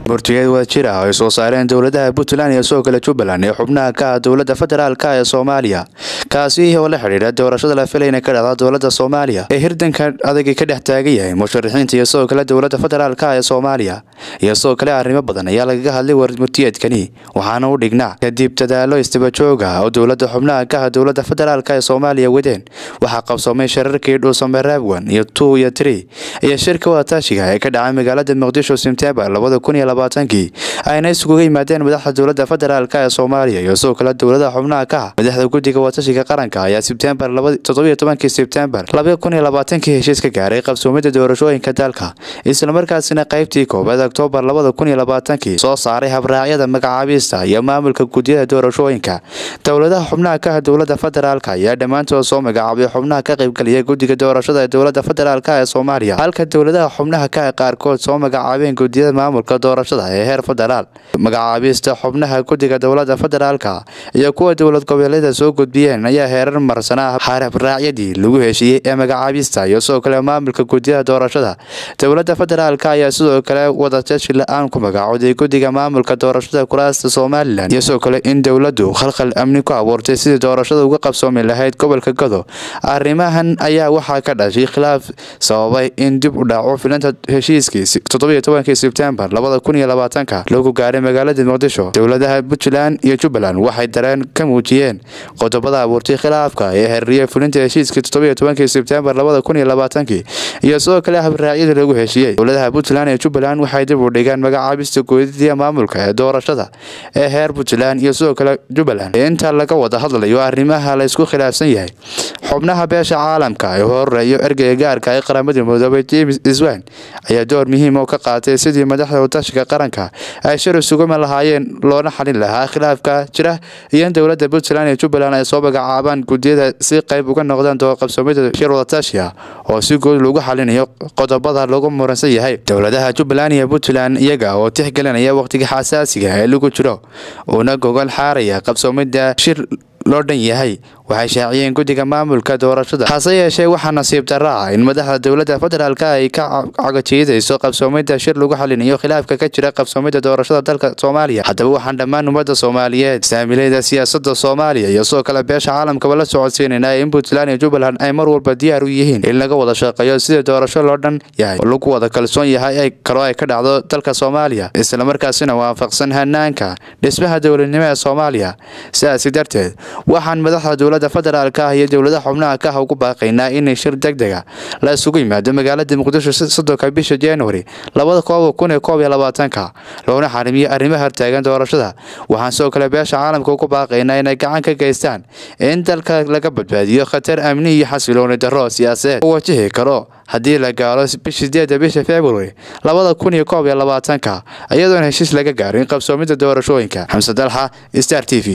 murtigeed wadajir ah oo ay soo saareen dowladaha puntland iyo sidoo kale jubbaland ee xubnaha ka ah dowladda federaalka ee soomaaliya kaasi oo la xidhiidha doorashada la filay inay ka dhacda dowladda soomaaliya ee hirdanka adagii ka dhex taagan yahay musharaxiinta iyo sidoo kale dowladda federaalka ee soomaaliya iyo sidoo kale arrimo badan ayaa lagaga hadlay warmurtiyeedkani waxaana u dhignaa kadib dadaalo istabajooga oo dowladda xubnaha ka ah dowladda federaalka ee soomaaliya wadeen waxaa qabsoomay shirarkii dhuusamareebwan iyo two iyo tree iyo shirka wadatashiga ee ka dhacay magaalada muqdisho sebtembar labada kun iyo labaatankii ayna isuguga yimaadeen madaxda dowladda federaalk ee soomaaliya iyo sidoo kale dowladaha xubnaha ka ah madaxda guddiga wadatashiga qaranka ayaa sebtembar toddobiyo tobankii sebtembar laba kun iyo labaatankii heshiis ka gaaray qabsoomida doorashooyinka dalka islamarkaasina qaybtii koobaad oktoobar labada kun iyo labaatankii soo saaray habraacyada magacaabista iyo maamulka guddiyada doorashooyinka dowladaha xubnaha ka ah dowladda federaalk ayaa dhammaantood soo magacaabay xubnaha ka qaybgaliya guddiga doorashada ee dowladda federaalk ee soomaaliya halka dowladaha xubnaha ka ah qaarkood soo magacaabeen guddiyada maamulka doorashada ee heer federaal magacaabista xubnaha guddiga dowladda federaalka iyo kuwa dowlad goboleeda soo gudbiyeen ayaa heerar marsanaa habraacyadii lagu heshiiyey ee magacaabista iyo sidoo kale maamulka guddiyada doorashada dowladda federaalk ayaa sidoo kale wadatashi la-aan ku magacooday guddiga maamulka doorashada kuraasta somalilan iyo sidoo kale in dowladdu khalkhal amni ku abuurtay sidii doorashada uga qabsoomi lahayd gobolka godo arrimahan ayaa waxaa ka dhashay khilaaf sababay in dib u dhaco filanta heshiiskii toddobiyo tobankii sebtembar labada kun iyo labaatanka lagu gaaray magaalada muqdisho dowladaha puntland iyo jubbaland waxay dareen ka muujiyeen qodobada abuurtay khilaafka ee xiriiriyay fulinta heshiiskii toddobiyo tobankii sebtembar labada kun iyo labaatankii iyo sidoo kale habraacyada lagu heshiiyey dowladaha puntland iyo jubbaland waxay dib u dhigeen magacaabista goodidiya maamulka ee doorashada ee heer puntland iyo sidoo kale jubbaland inta laga wada hadlayo arrimaha laysku khilaafsan yahay xubnaha beesha caalamka ee horeeyo ergeyga gaarka ee qaramada midoobay james iswan ayaa door muhiim oo ka qaatay sidii madaxda watashiga qaranka ay shir isuguma lahaayeen loona xalin lahaa khilaafka jira iyo in dowladda puntland iyo jubbaland ay soo magacaabaan guddiyada si qayb uga noqdaan doorqabsoomida shir wadatashi ah oo si guud lagu xalinayo qodobada lagu muransan yahay dowladaha jubbaland iyo puntland iyaga oo tixgelinaya waqtiga xasaasiga ee lagu jiro uuna gogol xaaraya qabsoomida shir loo dhan yahay waxay shaaciyeen guddiga maamulka doorashada hase yeeshee waxaa nasiib darra ah in madaxda dowladda federaalk ay ka cagajiidayso qabsoomida shir lagu xalinayo khilaafka ka jira qabsoomida doorashada dalka soomaaliya haddaba waxaan dhammaan ummadda soomaaliyeed saamilayda siyaasada soomaaliya iyo sidoo kale beesha caalamkaba la socodsiinaynaa in puntland iyo jubbaland ay mar walba diyaar u yihiin in laga wada shaqeeyo sidii doorasho loo dhan yahay oo lagu wada kalsoon yahay kaloo ay ka dhacdo dalka soomaaliya islamarkaasina waafaqsan hanaanka dhismaha dowladnimo ee soomaaliya sidaasi darteed waxaan madaxda dowladda federaalk ah iyo dowladaha xubnaha ka ah ugu baaqaynaa inay shir deg dega la isugu yimaado magaalada muqdisho soddonka bisha januari labada koob kun iyo koob iyo labaatanka loona xarimiyo arrimaha hortaagan doorashada waxaan sidoo kale beesha caalamka ugu baaqaynaa inay gacan ka geystaan in dalka laga badbaadiyo khatar amni iyo xasilooni darro siyaasadeed u wajihi karo haddii la gaalo bisha sideeda bisha february labada kun iyo koob iyo labaatanka iyadoona heshiis laga gaarin qabsoomida doorashooyinka xamse dalxa star t v